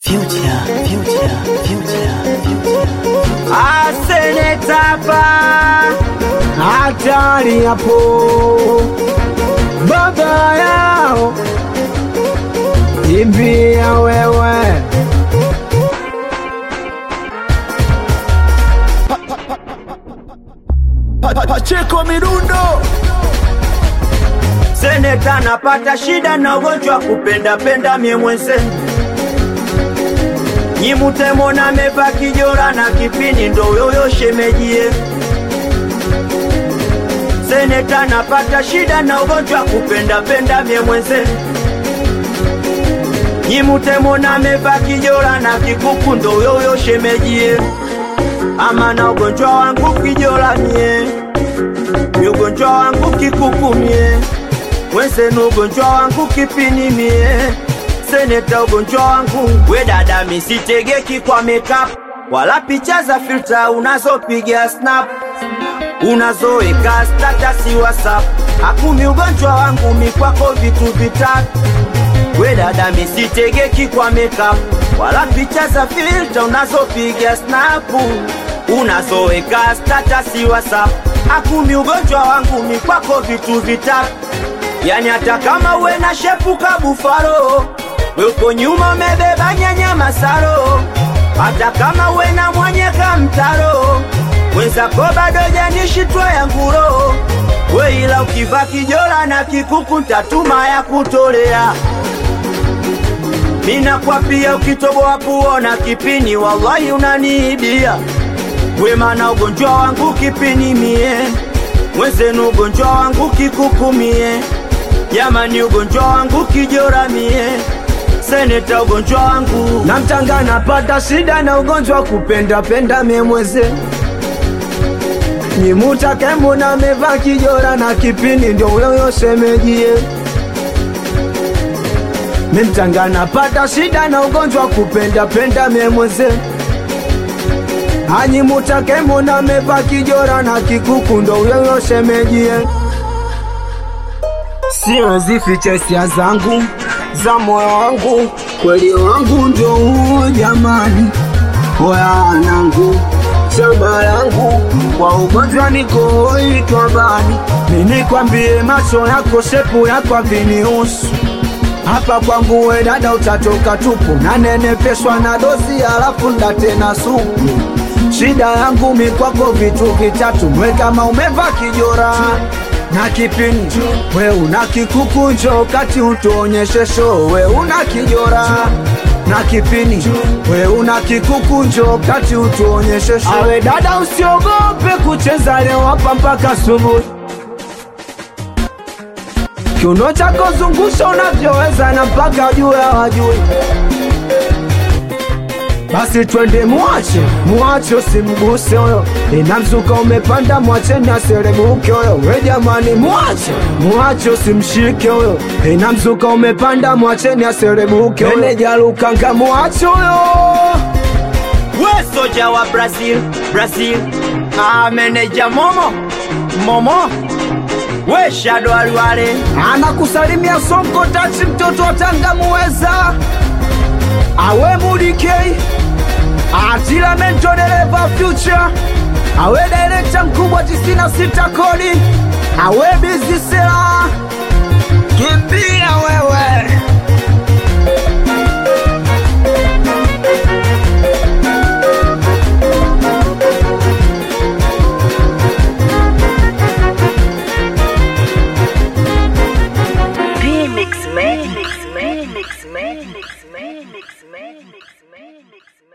Future, future, future, future. asenetapa hatari hapo, baba yao imbia wewe Pacheko Mirundo seneta napata shida na ugonjwa kupenda penda mie mwenzenu nyimutemona meva kijora na kipini ndo yoyo shemejie seneta napata shida na ugonjwa kupenda penda mie mwenzenu nyimutemona meva kijora na kikuku ndo yoyo shemejie ama na ugonjwa wangu kijora mie ni ugonjwa wangu kikuku mie wenzenu ugonjwa wangu kipini mie seneta ugonjwa wangu we dada misitegeki kwa makeup wala picha za filter unazopiga snap unazoeka status whatsapp hakumi ugonjwa wangu mikwako vitu vitatu we dada misitegeki kwa makeup wala picha za filter unazopiga snap unazoeka status whatsapp hakumi ugonjwa wangu mikwako vitu vitatu yani hata kama uwe na shepu kabufaro we uko nyuma umebeba nyanya masaro hata kama uwe na mwanyeka mtaro wenzako bado janishitwa ya nguro we ila ukiva kijola na kikuku ntatuma ya kutolea mina kwa pia ukitoboa puona kipini wallahi unaniibia wema ugonjwa wangu kipini mie mwenzenu ugonjwa wangu kikukumie jamani ugonjwa wangu kijora mie seneta ugonjwa wangu na mtanga napata shida na ugonjwa kupenda penda mie mweze nyimutake mbona meva kijora na kipini ndio yoyo semejie mimtanga napata shida na ugonjwa kupenda penda mie mweze anyimutake mbona meva kijora na kikuku ndo yoyo semejie siwezi ficha hisia zangu za moyo wangu, kweli wangu ndio huo jamani, wanangu shamba yangu kwa ugonjwa niko itwa bani, mimi kwambie macho yako shepu yako avinihusu hapa kwangu we dada utatoka tupu, nanenepeshwa na dozi alafu ndatena supu. Shida yangu mi kwako vitu vitatu, mwe kama umeva kijora na kipini we una kikukunjo kati utuonyeshe show we una kijora na kipini we una kikukunjo kati utuonyeshe show awe dada usiogope kucheza leo hapa mpaka asubuhi kiuno chako zungusha unavyoweza na mpaka juu ya wajui basi twende muache muache usimguse huyo inamzuka umepanda mwacheni aserebuke huyo we jamani muache muache usimshike huyo inamzuka umepanda mwacheni aserebuke huyo meneja lukanga muache huyo we soja wa brazil brazil ah, meneja momo momo we shado aliwale anakusalimia sonko tachi mtoto wa tanga muweza awe mudikei atila mento dereva future awe direkta mkubwa 96 kodi awe bizisela kimbia wewe Remix, man. Remix, man. Remix, man. Remix, man. Remix, man.